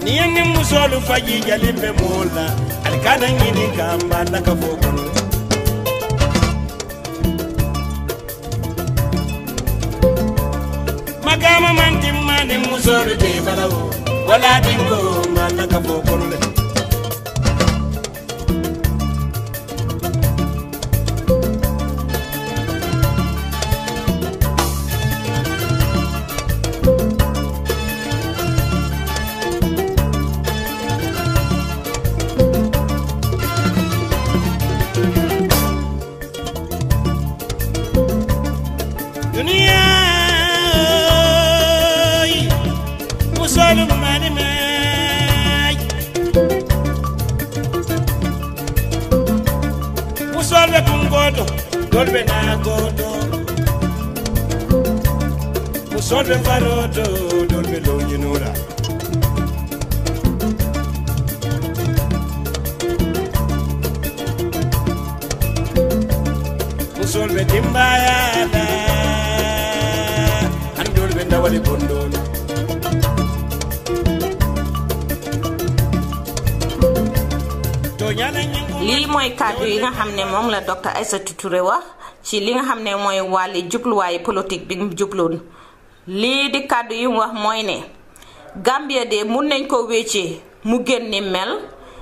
ni yenni musolu faji jalimbe mola alikana ñini kamba naka fo kono magama man timmani musolu te balawo wala dingo ma naka fo kono le duniya musolu mani may musol be kun goto dol be na goto musol be faroto dol be loñinura musol be dimbayala an dol be ndawali bondono to ñana ñingu lii mooy kàddu yi nga xam ne moom la docteur Aïssatou Touré wax ci li nga xam ne mooy wàlli jubluwaayu politique bi mu jubloon lii di kàddu yi mu wax mooy ne Gambia de mun nañ ko wéccee mu gën ni mel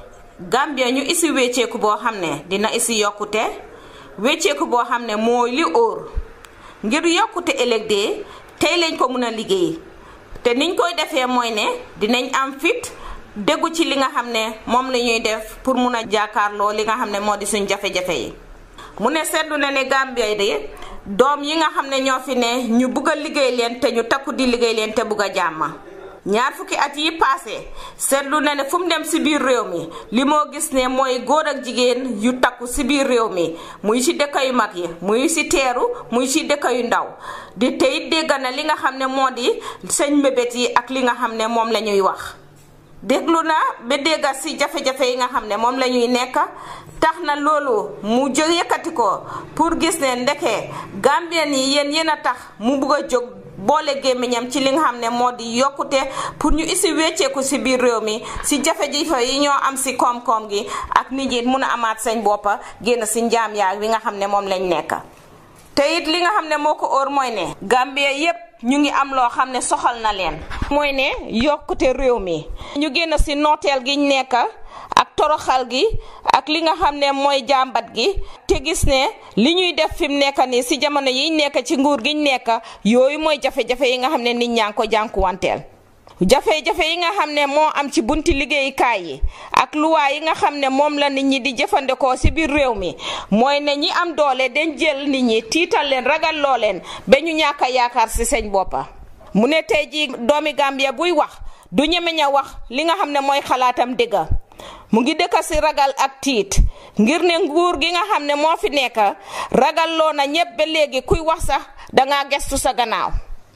Gambia ñu isi wécceeku boo xam ne dina isi yokkute wécceeku boo xam ne mooy li óor ngir yokkute ëllëg de tey lañ ko mun a liggéey te niñ koy defee mooy ne dinañ am fit déggu ci li nga xam ne moom la ñuy def pour mun a jàkkaarloo li nga xam ne moo di suñ jafe-jafe yi mu ne seetlu na ne Gambia de doom yi nga xam ne ñoo fi ne ñu bugg a liggéey leen te ñu takku di liggéey leen te bugg a jàmma ñaar fukki at yi passé seetlu na ne fu mu dem si biir réew mi li moo gis ne mooy góor ak jigéen yu takku si biir réew mi muy si dëkk yu mag yi muy si teeru muy si dëkk yu ndaw di tey dégg na li nga xam ne moo di seen mbébét yi ak li nga xam ne moom la ñuy wax déglu na ba dégga si jafe-jafe yi nga xam ne moom la ñuy nekk tax na loolu mu jóg yëkkati ko pour gis ne ndeke Gambien yi yéen yéen a tax mu bugg a jóg boole gémmiñam ci li nga xam ne moo di yokkute pour ñu isi wecceeku si biir réew mi si jafe-jafe yi ñoo am si koom-koom gi ak nit ñi mun a amaat seen boppa génn si njaam yaag li nga xam ne moom lañ nekk te it li nga xam ne moo ko óor mooy ne Gambia yépp ñu ngi am loo xam ne soxal na leen mooy ne yokkute réew mi ñu génn si nooteel giñ nekk ak toroxal gi ak li nga xam ne mooy jàmbat gi te gis ne li ñuy def fi mu nekk nii si jamono yiñ nekk ci nguur giñ nekk yooyu mooy jafe-jafe yi nga xam ne nit ñaa ngi ko jànkuwanteel jafe-jafe yi nga xam ne moo am ci bunti liggéeyukaay yi ak luwaa yi nga xam ne moom la nit ñi di jëfandikoo si biir réew mi mooy ne ñi am doole den jël nit ñi tiital leen ragal loo leen ba ñu ñàkk a yaakaar si seen boppa mu ne tey ji doomi Gambia buy wax du ñemeñ a wax li nga xam ne mooy xalaatam dëgga mu ngi dëkk si ragal ak tiit ngir ne nguur gi nga xam ne moo fi nekk ragal loo na ñépp ba léegi kuy wax sax dangaa gestu sa gannaaw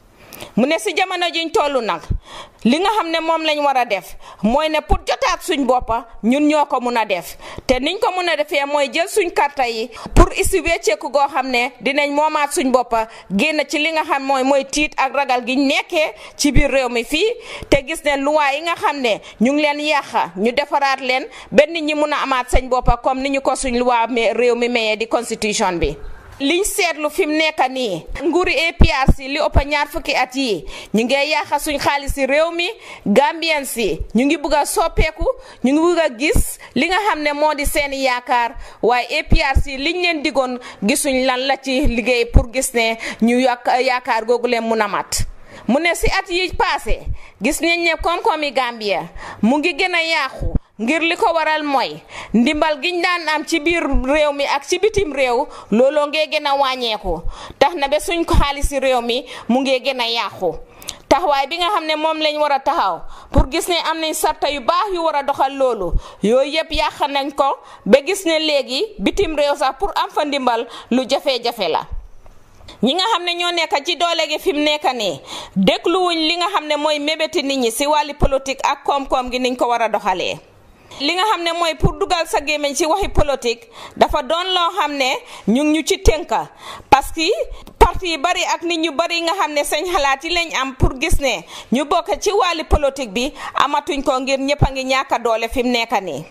mu ne si jamono jiñ toll nag li nga xam ne moom lañ war a def mooy ne pour jotaat suñ boppa ñun ñoo ko mun a def te niñ ko mun a defee mooy jël suñ karta yi pour isi wecceeku goo xam ne dinañ moomaat suñ boppa génn ci li nga xam mooy mooy tiit ak ragal giñ nekkee ci biir réew mi fii te gis ne luwaa yi nga xam ne ñu ngi leen yàqa ñu defaraat leen benn ñi mun a amaat sañ boppa comme ni ñu ko suñ luwaa réew mi mayee di constitution bi liñ seetlu fi mu nekk nii nguuri APRC li ëpp ñaar fukki at yi ñu ngi yàqa suñ xaalis si réew mi Gambien si ñu ngi bugg a soppeeku ñu ngi bugg a gis li nga xam ne moo di seeni yaakaar waaye APRC liñ leen digoon gisuñ lan la ci liggéey pour gis ne ñu yàq yaakaar googu leen mun a mat mu ne si at yi passé gis nañ ne koom-koomi Gambia mu ngi gën a yàqu ngir li ko waral mooy ndimbal giñ daan am ci biir réew mi ak ci bitim réew looloo ngee gën a wàññeeku tax na ba suñ ko xaalisi réew mi mu ngee gën a yàqu taxawaay bi nga xam ne moom lañ war a taxaw pour gis ne am nañ sarta yu baax yu war a doxal loolu yooyu yëpp yàq nañ ko ba gis ne léegi bitim réew sax pour am fa ndimbal lu jafe-jafe la ñi nga xam ne ñoo nekk ci doole gi fi mu nekk nii dégluwuñ li nga xam ne mooy mébéti nit ñi si wàlli politique ak koom-koom gi niñ ko war a doxalee li nga xam ne mooy pour dugal sa gémmiñ ci waxi politique dafa doon loo xam ne ñu ngi ñu ci tënka parce que parti yi bari ak nit ñu bari nga xam ne seen xalaat yi lañ am pour gis ne ñu bokk ci wàlli politique bi amatuñ ko ngir ñëpp a ngi ñàkk a doole fi mu nekk nii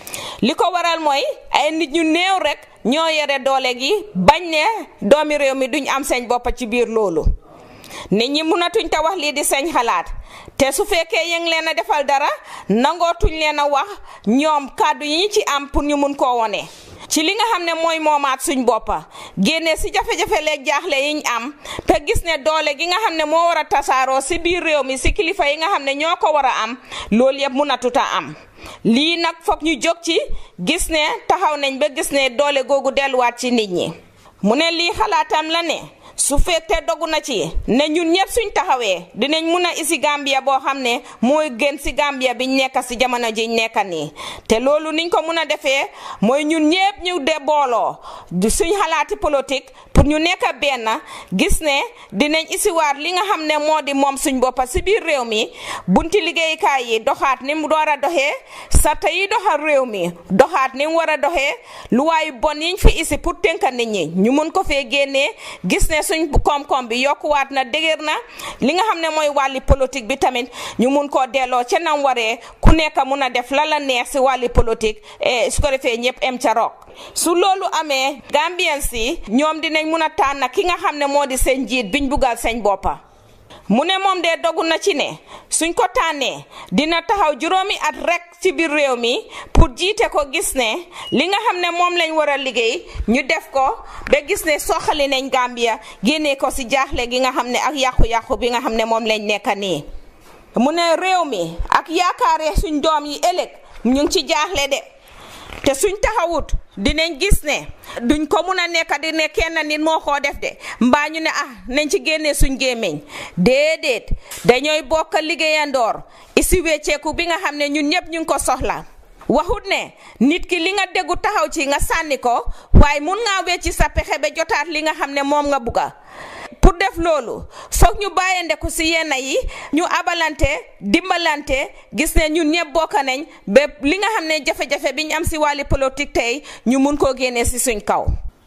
li ko waral mooy ay nit ñu néew rek ñoo yore doole gi bañ ne doomi réew mi duñ am seen bopp ci biir loolu nit ñi mënatuñ te wax lii di seen xalaat te su fekkee yëng leen a defal dara nangootuñ leen a wax ñoom kàddu yi ñu ci am pour ñu mun koo wone ci li nga xam ne mooy moomaat suñ boppa génne si jafe-jafe leeg jaaxle yiñ am te gis ne doole gi nga xam ne moo war a tasaaroo si biir réew mi si kilifa yi nga xam ne ñoo ko war a am loolu yëpp mënatuta am lii nag foog ñu jóg ci gis ne taxaw nañ ba gis ne doole googu delluwaat ci nit ñi mu ne lii xalaatam la ne su fekkee dogu na ci ne ñun ñëpp suñ taxawee dinañ mun a isi Gambia boo xam ne mooy gën si Gambia biñ nekk si jamono jiñ nekk nii te loolu niñ ko mun a defee mooy ñun ñëpp ñu de booloo suñ xalaati politique pour ñu nekk benn gis ne dinañ isiwaat li nga xam ne moo di moom suñ boppa si biir réew mi bunti liggéeykaay yi doxaat ni mu war a doxee sarta yi doxal réew mi doxaat ni mu war a doxee lu waayu bon yiñ fi isi pour tënka nit ñi ñu mun ko fee génnee gis ne suñ koom-koom bi yokkuwaat na dëgër na li nga xam ne mooy wàlli politique bi tamit ñu mun koo delloo ca nam waree ku nekk mun a def la la neex si wàlli politique su ko defee ñëpp em ca roog su loolu amee Gambien si ñoom dinañ mun a tànn ki nga xam ne moo di seen njiit biñ buggal seen boppa mu ne moom de dogu na ci ne suñ ko tànnee dina taxaw juróomi at rek ci biir réew mi pour jiite ko gis ne li nga xam ne moom lañ war a liggéey ñu def ko ba gis ne soxali nañ Gambia génnee ko si jaaxle gi nga xam ne ak yàqu-yàqu bi nga xam ne moom lañ nekk nii. mu ne réew mi ak yaakaare suñ doom yi ëllëg ñu ngi ci jaaxle de te suñ taxawut dinañ gis ne duñ ko mun a nekk di ne kenn nit moo koo def de mbaa ñu ne ah nañ ci génnee suñ gémmiñ déedéet dañooy bokk liggéeyandoor isi wecceeku bi nga xam ne ñun ñëpp ñu ngi ko soxla waxut ne nit ki li nga déggu taxaw ci nga sànni ko waaye mun ngaa wecci sa pexe ba jotaat li nga xam ne moom nga bugga pour def loolu foog ñu bàyyandeku si yenn yi ñu abalante dimbalante gis ne ñun ñëpp bokk nañ ba li nga xam ne jafe-jafe bi ñu am si wàlli politique tey ñu mun koo génnee si suñ kaw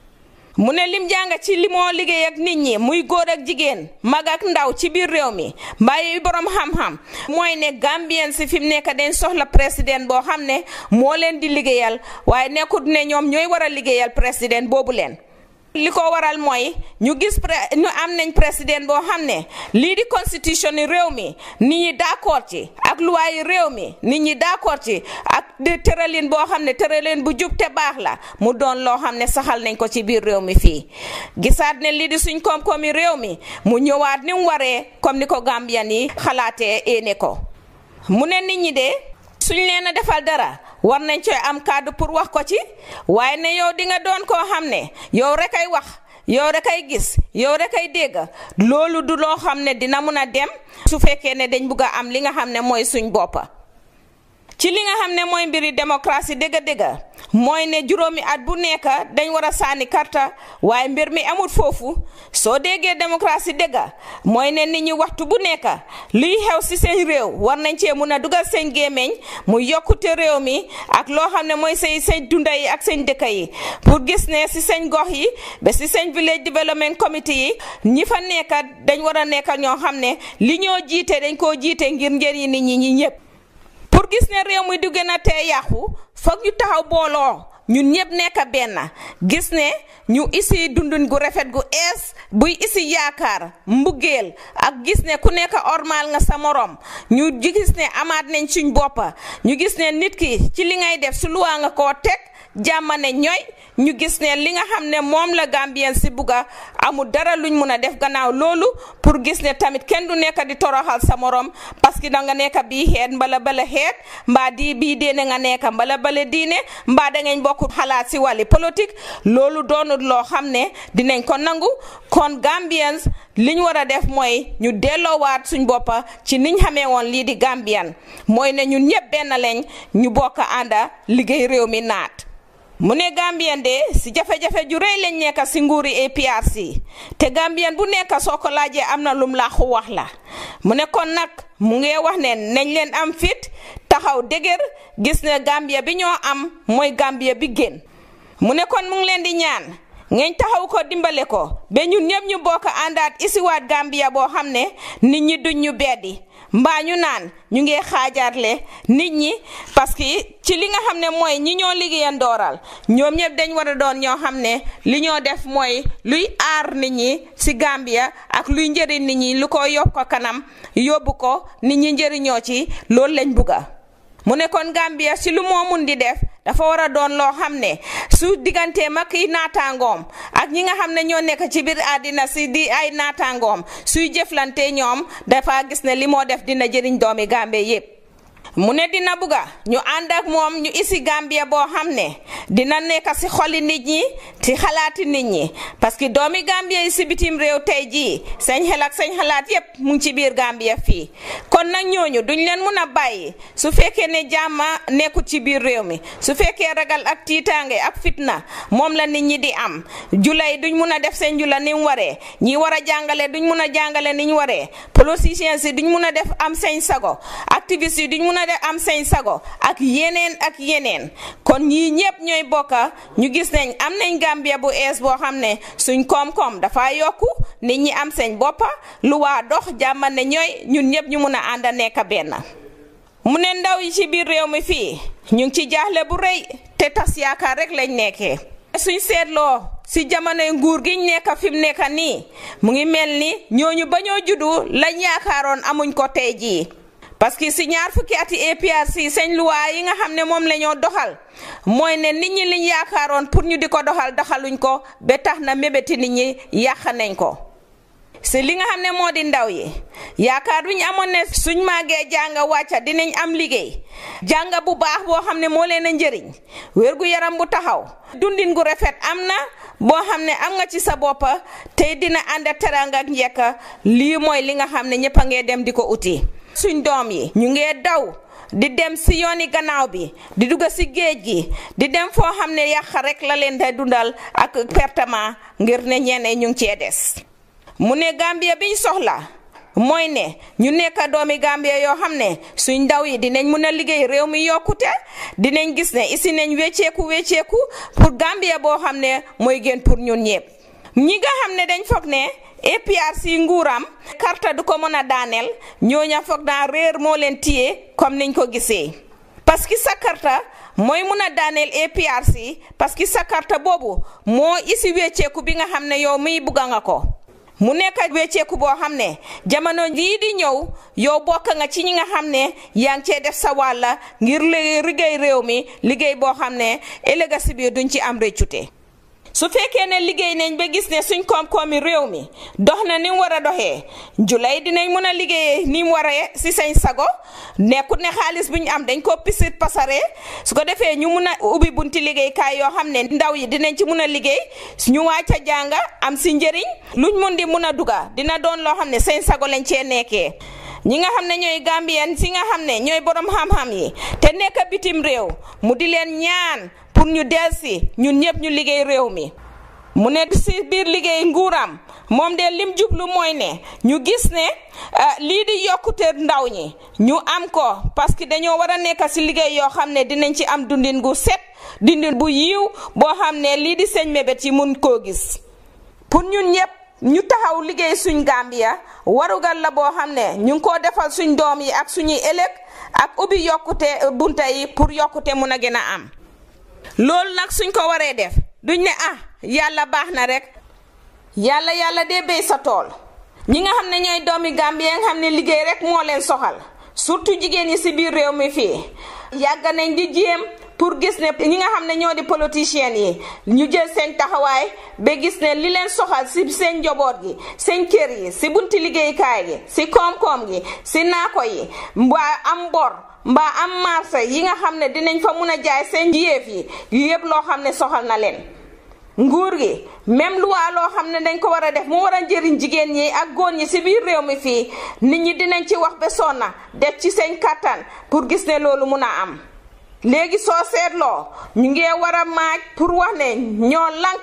mu ne lim jàng ci li moo liggéey ak nit ñi muy góor ak jigéen mag ak ndaw ci biir réew mi mbàyyi borom xam-xam mooy ne Gambien si fi mu nekk dañ soxla président boo xam ne moo leen di liggéeyal waaye nekkut ne ñoom ñooy war a liggéeyal président boobu leen. li ko waral mooy ñu gis ñu am nañ président boo xam ne lii di constitution ni réew mi nit ñi d'accord ci ak luwaayi réew mi nit ñi d'accord ci ak de tëralin boo xam ne tëralin bu jub te baax la mu doon loo xam ne saxal nañ ko ci biir réew mi fii gisaat ne lii di suñ koom-koomi réew mi mu ñëwaat ni mu waree comme ni ko Gambian yi xalaatee éene ko mu ne nit ñi de suñ leen a defal dara war nañ cooy am kàddu pour wax ko ci waaye ne yow di nga doon koo xam ne yow rek ay wax yow rek ay gis yow rek ay dégg loolu du loo xam ne dina mun a dem su fekkee ne dañ bugg a am li nga xam ne mooy suñ boppa ci li nga xam ne mooy mbiri démocratie dëgg-dëgg mooy ne juróomi at bu nekk dañ war a sànni karta waaye mbir mi amut foofu soo déggee démocratie dëgg mooy ne nit ñi waxtu bu nekk luy xew si seen réew war nañ cee mun a dugal seen gémmiñ mu yokkute réew mi ak loo xam ne mooy seen seen dunda yi ak seen dëkk yi pour gis ne si seen gox yi ba si seen village development committee yi ñi fa nekk dañ war a nekk ñoo xam ne li ñoo jiite dañ koo jiite ngir njëriñ nit ñi ñi ñëpp. pour gis ne réew mi du gën a tee yàqu foog ñu taxaw booloo ñun ñëpp nekk benn gis ne ñu isi dundun gu rafet gu ees buy isi yaakaar mbugeel ak gis ne ku nekk ormal nga sa morom ñu gis ne amaat nañ suñ boppa ñu gis ne nit ki ci li ngay def su luwaa nga koo teg jàmmane ñooy ñu gis ne li nga xam ne moom la Gambien si bugga amul dara luñ mun a def gannaaw loolu pour gis ne tamit kenn du nekk di toroxal sa morom parce que da nga nekk bii xeet mbala bala xeet mbaa di bii diine nga nekk mbala bala diine mbaa da ngeen bokk xalaat si wàlli politique loolu doonul loo xam ne dinañ ko nangu kon Gambians liñ war a def mooy ñu delloowaat suñ boppa ci niñ xamee woon lii di Gambian mooy ne ñun ñëpp benn lañ ñu bokk ànda liggéey réew mi naat mu ne Gambien de si jafe-jafe ju rëy lañ nekk si nguuri APRC te Gambien bu nekk soo ko laajee am na lum laaxu wax la mu ne kon nag mu ngi wax ne nañ leen am fit taxaw dëgër gis ne Gambia bi ñoo am mooy Gambia bi gën mu ne kon mu ngi leen di ñaan ngeen taxaw ko dimbale ko ba ñun ñëpp ñu bokk àndaat isiwaat Gambia boo xam ne nit ñi duñ ñu beddi mbaa ñu naan ñu ngi xaajaarle nit ñi parce que ci li nga xam ne mooy ñi ñoo liggéeyan dooral ñoom ñëpp dañ war a doon ñoo xam ne li ñoo def mooy luy aar nit ñi ci Gambia ak luy njëriñ nit ñi lu ko yóbbu ko kanam yóbbu ko nit ñi njëriñoo ci loolu lañ bugga mu ne kon Gambia ci lu moo mun di def dafa war a doon loo xam ne su digganteem ak i naataangoom ak ñi nga xam ne ñoo nekk ci biir àddina si di ay naataangoom suy jëflante ñoom dafa gis ne li moo def dina jëriñ doomi Gambie yépp mu ne dina bugga ñu ànd ak moom ñu isi Gambia boo xam ne dina nekk si xoli nit ñi ci xalaati nit ñi parce que doomi Gambia yi si bitim réew tey jii sañ xel ak sañ xalaat yépp mu ngi ci biir Gambia fii kon nag ñooñu duñ leen mun a bàyyi su fekkee ne jàmma nekkut ci biir réew mi su fekkee ragal ak tiitaange ak fitna moom la nit ñi di am jula yi duñ mun a def seen jula ni mu waree ñi war a jàngale duñ mun a jàngale ni ñu waree politiciens yi duñ mun a def am seen sago activistes yi duñ mun a def am seen sago ak yeneen ak yeneen kon ñii ñëpp ñooy bokka ñu gis nañ am nañ Gambia bu ees boo xam ne suñ koom-koom dafa yokku nit ñi am seen boppa lu waa dox jàmma ne ñooy ñun ñëpp ñu mun a ànd nekk benn mu ne ndaw yi ci biir réew mi fii ñu ngi ci jaaxle bu rëy te tas yaakaar rek lañ nekkee suñ seetloo si jamonoy nguur giñ nekk fi mu nekk nii mu ngi mel ni ñooñu ba ñoo juddu lañ yaakaaroon amuñ ko tey jii parce que si ñaar fukki ati APRC seen luwaa yi nga xam ne moom la ñoo doxal mooy ne nit ñi liñ yaakaaroon pour ñu di ko doxal doxaluñ ko ba tax na mébéti nit ñi yàq nañ ko si li nga xam ne moo di ndaw yi yaakaar bi ñu amoon ne suñ màggee jàng wàcca dinañ am liggéey jàng bu baax boo xam ne moo leen a njëriñ wérgu yaram bu taxaw dundin gu rafet am na boo xam ne am nga ci sa boppa tey dina ànd teranga ak njekka lii mooy li nga xam ne ñëpp a ngee dem di ko uti suñ doom yi ñu ngee daw di dem si yooni gannaaw bi di dugg si géej gi di dem foo xam ne yàq rek la leen day dundal ak pertement ngir ne ñeneen ñu ngi cee des mu ne Gambia biñ soxla mooy ne ñu nekk doomi Gambia yoo xam ne suñ ndaw yi dinañ mun a liggéey réew mi yokkute dinañ gis ne isi nañ wecceeku wecceeku pour Gambia boo xam ne mooy gën pour ñun ñëpp ñi nga xam ne dañ foog ne APRC nguuram karta du ko mën a daaneel ñooña foog naa réer moo leen téye comme niñ ko gisee parce que sa karta mooy mun a daaneel APRC parce que sa karta boobu moo isi wecceeku bi nga xam ne yow miy bugga nga ko mu nekk wecceeku boo xam ne jamono lii di ñëw yow bokk nga ci ñi nga xam ne yaa ngi cee def sa wàlla ngir liggéey réew mi liggéey boo xam ne ëllëg si biir duñ ci am réccute su fekkee ne liggéey nañ ba gis ne suñ koom-koomi réew mi dox na ni mu war a doxee julay dinañ mën a liggéeyee ni mu waree si sañ sago nekkut ne xaalis bu ñu am dañ ko pisit pasare su ko defee ñu mun a ubbi bunti liggéeykaay yoo xam ne ndaw yi dinañ ci mun a liggéey ñu wàcc a jànga am si njëriñ luñ mun di mun a duga dina doon loo xam ne sañ sago lañ cee nekkee ñi nga xam ne ñooy gambien si nga xam ne ñooy borom xam-xam yi te nekk bitim réew mu di leen ñaan pour ñu delsi ñun ñëpp ñu liggéey réew mi mu ne si biir liggéey nguuram moom de lim jublu mooy ne ñu gis ne lii di yokkute ndaw ñi ñu am ko parce que dañoo war a nekk si liggéey yoo xam ne dinañ ci am dundin gu set dundin bu yiw boo xam ne lii di sëñ mébét yi mun koo gis pour ñun ñëpp ñu taxaw liggéey suñ Gambia warugal la boo xam ne ñu ngi koo defal suñ doom yi ak suñuy ëllëg ak ubbi yokkute bunta yi pour yokkute mun a gën a am loolu nag suñ ko waree def duñ ne ah yàlla baax na rek yàlla yàlla dee béy sa tool ñi nga xam ne ñooy doomi Gambie nga xam ne liggéey rek moo leen soxal surtout jigéen ñi si biir réew mi fii yàgg nañ di jéem pour gis ne ñi nga xam ne ñoo di politiciens yi ñu jël seen taxawaay ba gis ne li leen soxal si seen njaboot gi seen kër yi si bunti liggéeykaay gi si koom-koom gi si naako yi mbaa am bor mbaa am marché yi nga xam ne dinañ fa mun a jaay seen yéef yi yu yëpp loo xam ne soxal na leen nguur gi même luwaa loo xam ne dañ ko war a def mu war a njëriñ jigéen ñi ak góor ñi si biir réew mi fii nit ñi dinañ ci wax ba sonna def ci seen kattan pour gis ne loolu mun a am léegi soo seetloo ñu ngee war a maaj pour wax ne ñoo lanka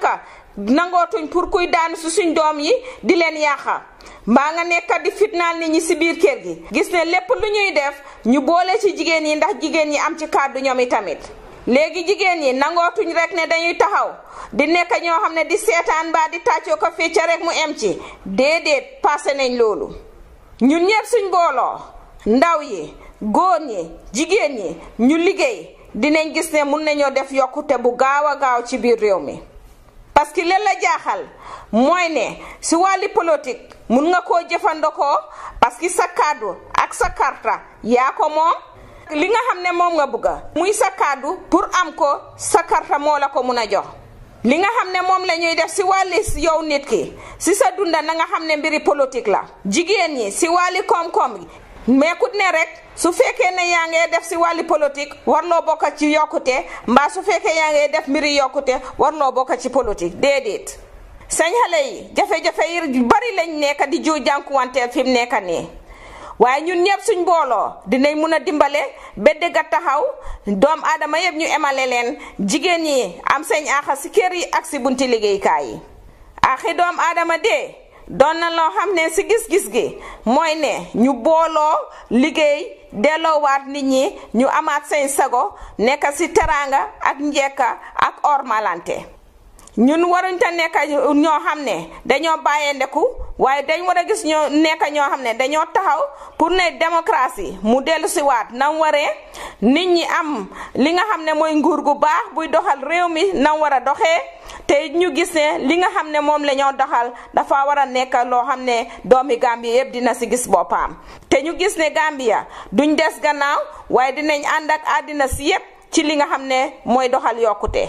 nangootuñ pour kuy daanu si suñ doom yi di leen yàqa mbaa nga nekkat di fitnaal nit ñi si biir kër gi gis ne lépp lu ñuy def ñu boole ci jigéen yi ndax jigéen ñi am ci kàddu ñoom tamit léegi jigéen ñi nangootuñ rek ne dañuy taxaw di nekk ñoo xam ne di seetaan mbaa di tàccoo ko fecca rek mu em ci déedéet passé nañ loolu ñun ñëpp suñ booloo ndaw yi góor ñi jigéen ñi ñu liggéey dinañ gis ne mun nañoo def yokkute bu gaaw a gaaw ci biir réew mi parce que leen la jaaxal mooy ne si wàlli politique mun nga koo jëfandikoo parce que sa kàddu ak sa karta yaa ko moom li nga xam ne moom nga bëgga muy sa kàddu pour am ko sa karta moo la ko mun a jox li nga xam ne moom la ñuy def si wàlli yow nit ki si sa dunda na nga xam ne mbiri politique la jigéen ñi si wàlli koom-koom gi mais ku ne rek su fekkee ne yaa ngee def si wàlli politique warloo bokk ci yokkute mbaa su fekkee yaa ngee def mbiri yokkute warloo bokk ci politique déedéet sañ xale yi jafe-jafe yi bari lañ nekk di ju jànkuwanteel fi mu nekk nii waaye ñun ñëpp suñ booloo dinañ mun a dimbale ba dëgg a taxaw doom aadama yëpp ñu emale leen jigéen ñi am seen aaxa si kër yi ak si bunti liggéeykaay yi aaxi doom aadama dee doon na loo xam ne si gis-gis gi mooy ne ñu booloo liggéey delloowaat nit ñi ñu amaat seen sago nekk si teraanga ak njekka ak ormalante ñun waruñ ta nekk ñoo xam ne dañoo bàyyee ndeku waaye dañ war a gis ñoo nekk ñoo xam ne dañoo taxaw pour ne démocratie mu dellu si waat nam waree nit ñi am li nga xam ne mooy nguur gu baax buy doxal réew mi nam war a doxee te ñu gis ne li nga xam ne moom la ñoo doxal dafa war a nekk loo xam ne doomi Gambia yëpp dina si gis boppam te ñu gis ne Gambia duñ des gannaaw waaye dinañ ànd ak àddina si yëpp ci li nga xam ne mooy doxal yokkute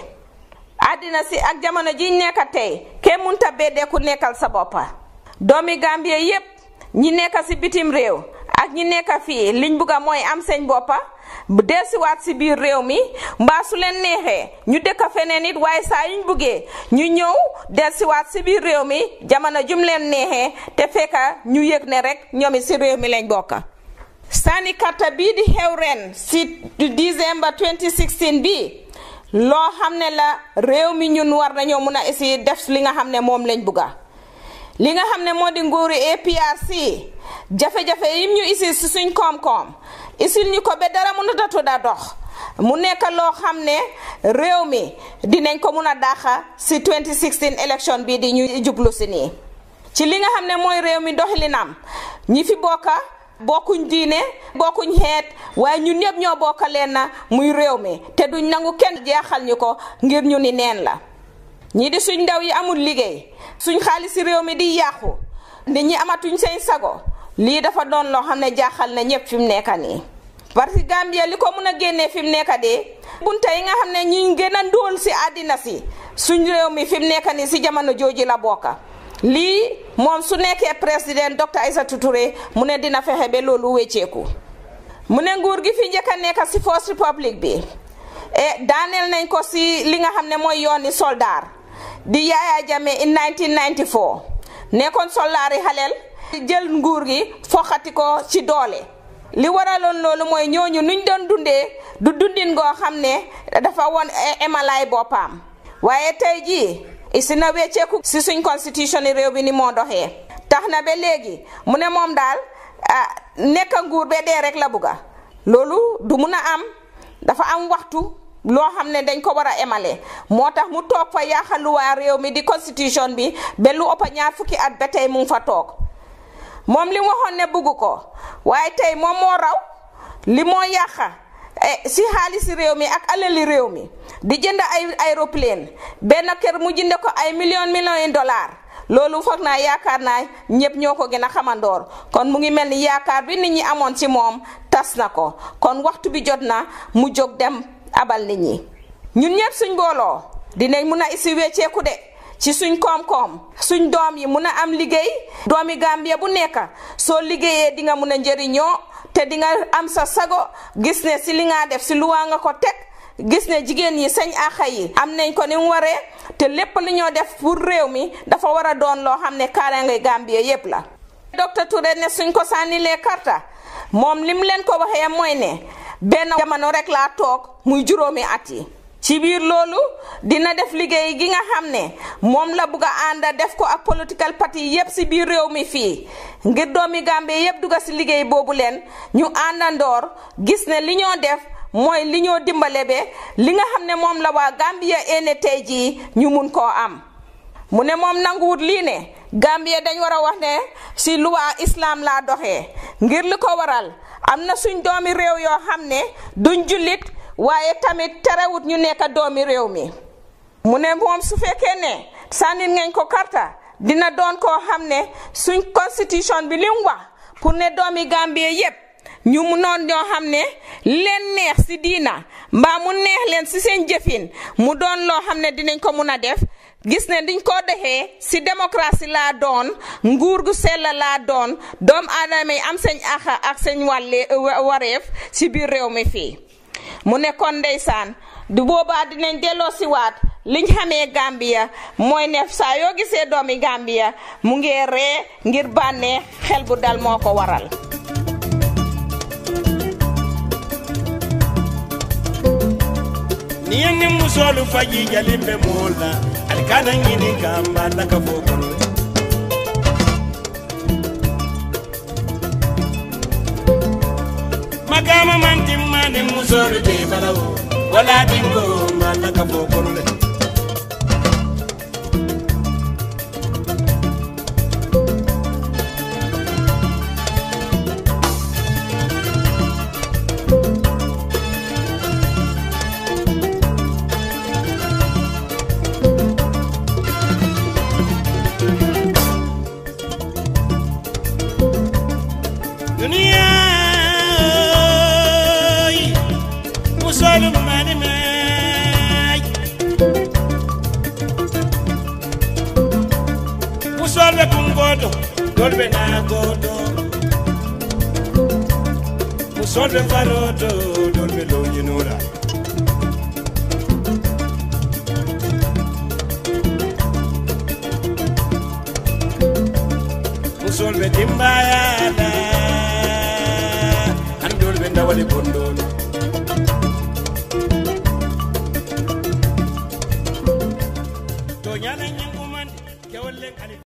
àddina si ak jamono jiñ nekka tey kenn munta beddee ku nekkal sa boppa doomi Gambia yépp ñi nekka si bitim réew ak ñi nekka fii liñ bugga mooy am seen boppa bu delsiwaat si biir réew mi mbaa su leen neexee ñu dëkk feneen it waaye saa yuñ buggee ñu ñëw delsiwaat si biir réew mi jamono jum leen neexee te fekka ñu yëg ne rek ñoomi si réew mi lañ bokka sànni karta bii di xew ren si décembre 2016 bii loo xam ne la réew mi ñun war nañoo mun a essayer def li nga xam ne moom lañ bugga li nga xam ne moo di nguuri APRC jafe-jafe yim ñu isil si suñ koom-koom isil ñu ko ba dara mënut a tudda dox mu nekk loo xam ne réew mi dinañ ko mun a dàqa si 2016 élection bii di ñu jublu si nii ci li nga xam ne mooy réew mi doxalinam ñi fi bokka bokkuñ diine bokkuñ xeet waaye ñun ñëpp ñoo bokka leen na muy réew mi te duñ nangu kenn jeexal ñu ko ngir ñu ni neen la ñii di suñ ndaw yi amul liggéey suñ xaalis si réew mi di yàqu nit ñi amatuñ seen sago lii dafa doon loo xam ne jaaxal na ñëpp fi mu nekk nii parce que Gambia li ko mun a génnee fi mu nekk de bunta yi nga xam ne ñu gën a ndóol si àddina si suñ réew mi fi mu nekk nii si jamono jooju la bokka lii moom su nekkee président docteur Aïssatou Touré mu ne dina fexe ba loolu wécceeku mu ne nguur gi fi njëkk a nekk si First Republic bi e daaneel nañ ko si li nga xam ne mooy yooni soldaar di Yaya Jammeh in 1994 nekkoon soldaar yi xaleel jël nguur gi foxati ko ci doole li waraloon loolu mooy ñooñu nuñ doon dundee du dundin goo xam ne dafa woon emalaay boppam waaye tey jii isi na wecceeku si suñ constitution yi réew bi ni moo doxee tax na ba léegi mu ne moom daal nekk nguur ba dee rek la bugga loolu du mun a am dafa am waxtu loo xam ne dañ ko war a emale moo tax mu toog fa yaaxaluwaa réew mi di constitution bi ba lu ëpp ñaar fukki at ba tey mu ngi fa toog moom li mu waxoon ne bugg ko waaye tey moom moo raw li moo yàqa si xaalisi réew mi ak alali réew mi di jënd ay aéroplane benn kër mu jënde ko ay million million yi dollars loolu foog naa yaakaar naa ñëpp ñoo ko gën a xamandoor kon mu ngi mel ni yaakaar bi nit ñi amoon ci moom tas na ko kon waxtu bi jot na mu jóg dem abal nit ñi ñun ñëpp suñ booloo dinañ mun a isi wecceeku de ci suñ koom-koom suñ doom yi mun a am liggéey doomi Gambia bu nekk soo liggéeyee di nga mun a njëriñoo te di nga am sa sago gis ne si li nga def si luwaa nga ko teg gis ne jigéen yi sañ axa yi am nañ ko ni mu waree te lépp li ñoo def pour réew mi dafa war a doon loo xam ne kaaraange Gambia yépp la docteur Touré ne suñ ko sànnilee karta moom lim leen ko waxee mooy ne benn jamono rek laa toog muy juróomi at yi ci biir loolu dina def liggéey gi nga xam ne moom la bugg a ànda def ko ak political party yépp si biir réew mi fii ngir doomi Gambie yépp dugga si liggéey boobu leen ñu àndandoor gis ne li ñoo def mooy li ñoo dimbale be li nga xam ne moom la waa Gambia ene tey jii ñu mun koo am mu ne moom nanguwut lii ne Gambia dañ war a wax ne si luwaa islam laa doxee ngir li ko waral am na suñ doomi réew yoo xam ne duñ jullit waaye tamit terewut ñu nekk doomi réew mi mu ne moom su fekkee ne sànnit ngeen ko karta dina doon koo xam ne suñ constitution bi li mu wax pour ne doomi Gambie yépp ñu mu noon ñoo xam ne leen neex si diina mbaa mu neex leen si seen jëfin mu doon loo xam ne dinañ ko mun a def gis ne diñ ko defee si démocratie laa doon nguur gu sell laa doon doom aadama yi am seen axa ak seen wàlle wareef si biir réew mi fii mu ne kon ndeysaan du boobaa dinañ delloo si waat liñ xamee Gambia mooy ne saa yoo gisee doomi Gambia mu ngi ree ngir bànnee xel bu dal moo ko waral ni yenni musolu faji jalimbe mola alikana ngini kamba naka fokolo magama mantimma ni musolu te balawo wala dingo manaka fokolo le duniya musolu mani may musolɓe kungoto dolɓe nagoto musolɓe faroto dolɓe lowñinura musolɓe timbayala han dolɓe dawali bondolo to ñala ñanguman kewol len ali